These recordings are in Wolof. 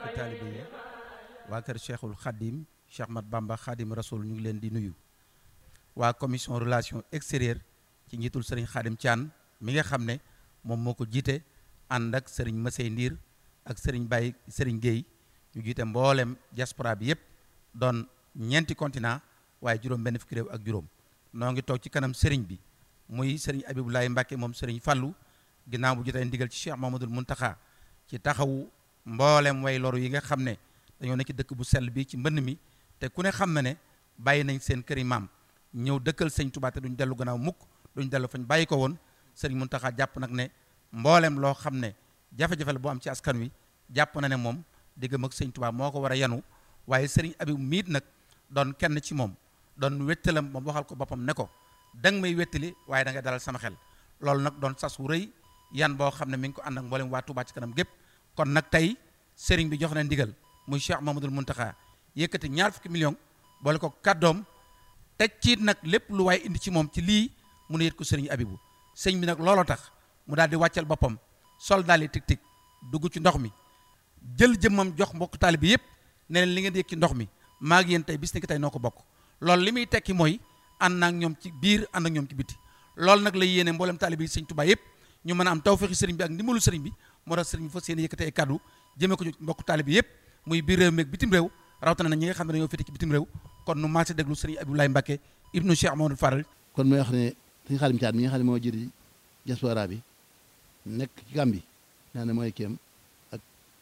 mbokk taalibe yi waa kër cheikhul xadim cheikh mat bamba xadim rasoul ñu ngi leen di nuyu waa commission relation extérieure ci njiitul sëriñ xadim Thian mi nga xam ne moom moo ko jiite ànd ak sëriñ Masey Ndiir ak sëriñ Baye sëriñ Guèye ñu jiite mboolem diaspora bi yépp doon ñeenti continent waaye juróom benn fukki réew ak juróom noo ngi toog ci kanam sëriñ bi muy sëriñ Abibulaay Mbàkke moom sëriñ Fallu ginnaaw bu jotee ndigal ci Cheikh Mamadul Muntaxa ci taxawu mboolem way loru yi nga xam ne dañoo nekk ci dëkk bu sell bi ci mbënn mi te ku ne xam na ne bàyyi nañ seen këri maam ñëw dëkkal sëñ Tuubaa te duñ dellu gannaaw mukk duñ dellu fañ bàyyi ko woon sëriñ Muntaxa jàpp nag ne mboolem loo xam ne jafe-jafe la bu am ci askan wi jàpp na ne moom diggam ak sëñ Tuubaa moo ko war a yanu waaye sëriñ Abib miit nag doon kenn ci moom doon wettalam moom waxal ko boppam ne ko danga may wettali waaye da ngay dalal sama xel loolu nag doon sas wu rëy yan boo xam ne mi ngi ko ànd ak mboolem waa Tuubaa ci kanam gépp kon nag tey sëriñ bi jox na ndigal muy Cheikh Mamadul Muntaxa yëkkati ñaar fukki million boole ko kàddoom teg ci nag lépp lu waaye indi ci moom ci lii mu ne yët ko sëriñ Abibu sëñ bi nag looloo tax mu daal di wàccal boppam sol daal di tig tig dugg ci ndox mi jël jëmmam jox mbokk taali bi yépp ne leen li ngeen di yëg ci ndox mi maa ngi yéen tey bis ni ki tey noo ko bokk loolu li muy tekki mooy ànd naa ak ñoom ci biir ànd ak ñoom ci biti loolu nag la yéene mboolem taali bi sëñ Tuubaa yépp ñu mën a am tawfeexi sëriñ bi ak ndimbalu sëriñ bi moo tax sëriñ bi fas yéene yëkkatee ay kàddu jëmee ko ci mbokk taali bi yépp muy biir réew mi ak bitim réew rawatina na ñi nga xam ne dañoo féete ci bitim réew kon nu maase déglu sëriñ Abdoulaye Mbacke ibnu Cheikh Mamadou Faral kon mooy wax ne sëñ Xaadim Caat mi nga xam ne moo jëri diaspora bi nekk ci Gàmbi naa ne mooy kéem ak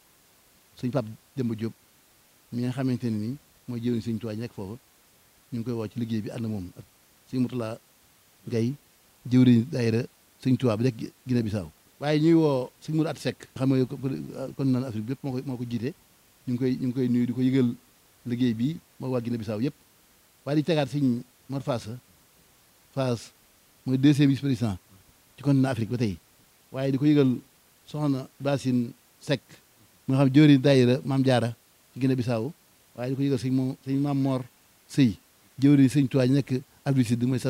sëñ Pape Demba Diop mi nga xamante ne nii mooy jëriñ sëñ Tuubaa nekk foofu ñu ngi koy woo ci liggéey bi ànd moom ak sëñ Mutula Gay jëwriñ daayira sëñ Tuubaa bi rek Guinée Bissau waaye ñuy woo sëñ Mourou At Seck xam nga kon naan Afrique bi yëpp moo ko moo ko jiite ñu ngi koy ñu ngi koy nuyu di ko yëgal liggéey bi moo waa Guinée Bissau yëpp waaye di tegaat sëñ Mor Fass Fass mooy deuxième vice président ci continent Afrique ba tey waaye di ko yëgal soxna Basine Seck mu nga xam jëwriñ daayira Maam Jaara ci Guinée Bissau waaye di ko yëgal sëñ moom sëñ Maam Mor Sëy jëwriñ sëñ Tuubaa nekk Afrique Sud mooy